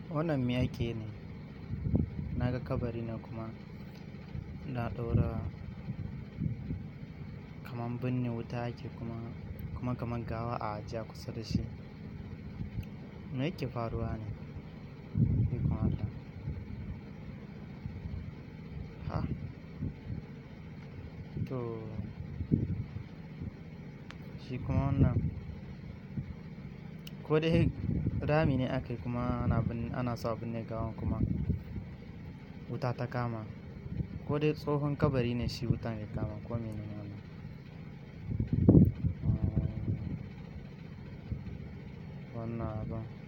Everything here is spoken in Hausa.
Wannan me ake ne? Na ga kabari ne kuma na ɗaura kaman binne wuta ake kuma, kuma kaman gawa a ajiye kusa da shi. Me yake faruwa ne? Ikon Allah. Ha! To shi kuma wannan ko dai rami ne aka yi kuma ana bin, ana so a binne gawan kuma wuta ta kama. Ko dai tsohon kabari ne shi wutan ya kama ko mene ne wannan? Wannan abun.